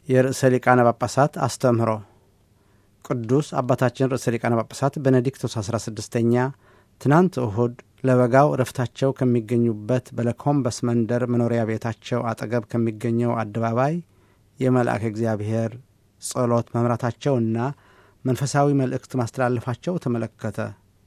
የርዕሰ ሊቃነ ጳጳሳት አስተምህሮ ቅዱስ አባታችን ርዕሰ ሊቃነ ጳጳሳት ቤኔዲክቶስ 16ኛ ትናንት እሁድ ለበጋው እረፍታቸው ከሚገኙበት በለኮምበስ መንደር መኖሪያ ቤታቸው አጠገብ ከሚገኘው አደባባይ የመልአክ እግዚአብሔር ጸሎት መምራታቸውና መንፈሳዊ መልእክት ማስተላለፋቸው ተመለከተ።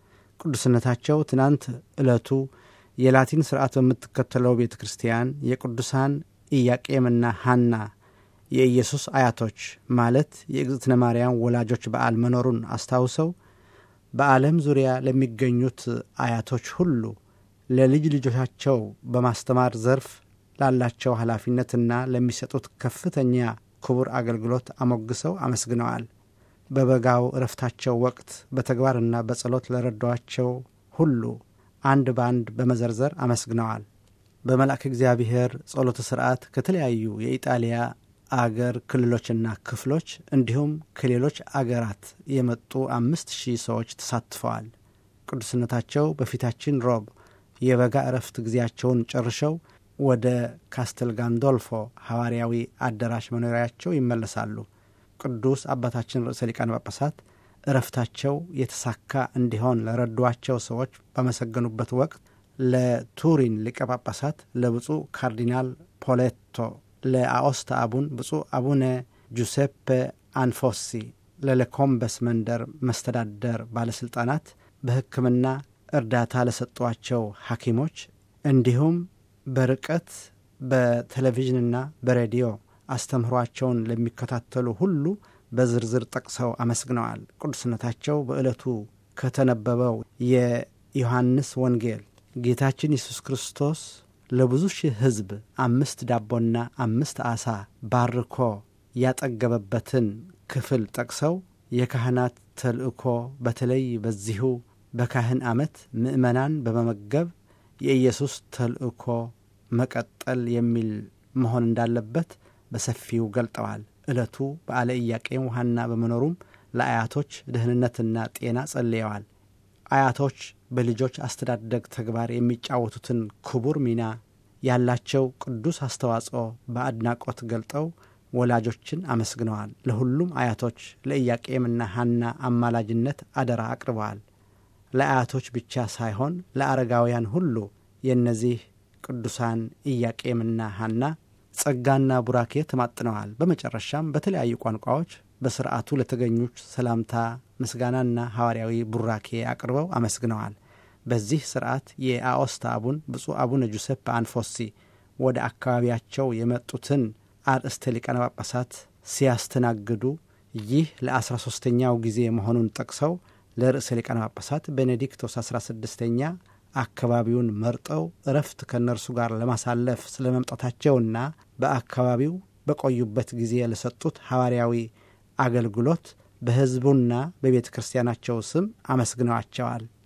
ቅዱስነታቸው ትናንት ዕለቱ የላቲን ስርዓት በምትከተለው ቤተ ክርስቲያን የቅዱሳን ኢያቄምና ሐና የኢየሱስ አያቶች ማለት የእግዝእትነ ማርያም ወላጆች በዓል መኖሩን አስታውሰው በዓለም ዙሪያ ለሚገኙት አያቶች ሁሉ ለልጅ ልጆቻቸው በማስተማር ዘርፍ ላላቸው ኃላፊነትና ለሚሰጡት ከፍተኛ ክቡር አገልግሎት አሞግሰው አመስግነዋል። በበጋው እረፍታቸው ወቅት በተግባርና በጸሎት ለረዷቸው ሁሉ አንድ በአንድ በመዘርዘር አመስግነዋል። በመልአክ እግዚአብሔር ጸሎተ ሥርዓት ከተለያዩ የኢጣሊያ አገር ክልሎችና ክፍሎች እንዲሁም ከሌሎች አገራት የመጡ አምስት ሺህ ሰዎች ተሳትፈዋል። ቅዱስነታቸው በፊታችን ሮብ የበጋ እረፍት ጊዜያቸውን ጨርሸው ወደ ካስተል ጋንዶልፎ ሐዋርያዊ አዳራሽ መኖሪያቸው ይመለሳሉ። ቅዱስ አባታችን ርዕሰ ሊቃነ ጳጳሳት እረፍታቸው የተሳካ እንዲሆን ለረዷቸው ሰዎች ባመሰገኑበት ወቅት ለቱሪን ሊቀ ጳጳሳት ለብፁዕ ካርዲናል ፖሌቶ ለአኦስታ አቡን ብፁዕ አቡነ ጁሴፔ አንፎሲ ለለኮምበስ መንደር መስተዳደር ባለሥልጣናት በሕክምና እርዳታ ለሰጧቸው ሐኪሞች እንዲሁም በርቀት በቴሌቪዥንና በሬዲዮ አስተምህሯቸውን ለሚከታተሉ ሁሉ በዝርዝር ጠቅሰው አመስግነዋል። ቅዱስነታቸው በዕለቱ ከተነበበው የዮሐንስ ወንጌል ጌታችን ኢየሱስ ክርስቶስ ለብዙ ሺህ ሕዝብ አምስት ዳቦና አምስት ዓሣ ባርኮ ያጠገበበትን ክፍል ጠቅሰው የካህናት ተልእኮ በተለይ በዚሁ በካህን ዓመት ምእመናን በመመገብ የኢየሱስ ተልእኮ መቀጠል የሚል መሆን እንዳለበት በሰፊው ገልጠዋል። ዕለቱ በዓለ ኢያቄም ሐና በመኖሩም ለአያቶች ደህንነትና ጤና ጸልየዋል። አያቶች በልጆች አስተዳደግ ተግባር የሚጫወቱትን ክቡር ሚና ያላቸው ቅዱስ አስተዋጽኦ በአድናቆት ገልጠው ወላጆችን አመስግነዋል። ለሁሉም አያቶች ለኢያቄምና ሐና አማላጅነት አደራ አቅርበዋል። ለአያቶች ብቻ ሳይሆን ለአረጋውያን ሁሉ የእነዚህ ቅዱሳን ኢያቄምና ሐና ጸጋና ቡራኬ ተማጥነዋል። በመጨረሻም በተለያዩ ቋንቋዎች በስርዓቱ ለተገኙት ሰላምታ፣ ምስጋናና ሐዋርያዊ ቡራኬ አቅርበው አመስግነዋል። በዚህ ስርዓት የአኦስታ አቡን ብፁዕ አቡነ ጁሴፕ አንፎሲ ወደ አካባቢያቸው የመጡትን አርእስተ ሊቃነ ጳጳሳት ሲያስተናግዱ ይህ ለአስራ ሦስተኛው ጊዜ መሆኑን ጠቅሰው ለርዕሰ ሊቃነ ጳጳሳት ቤኔዲክቶስ አስራ ስድስተኛ አካባቢውን መርጠው እረፍት ከእነርሱ ጋር ለማሳለፍ ስለ መምጣታቸውና በአካባቢው በቆዩበት ጊዜ ለሰጡት ሐዋርያዊ አገልግሎት በሕዝቡና በቤተ ክርስቲያናቸው ስም አመስግነዋቸዋል።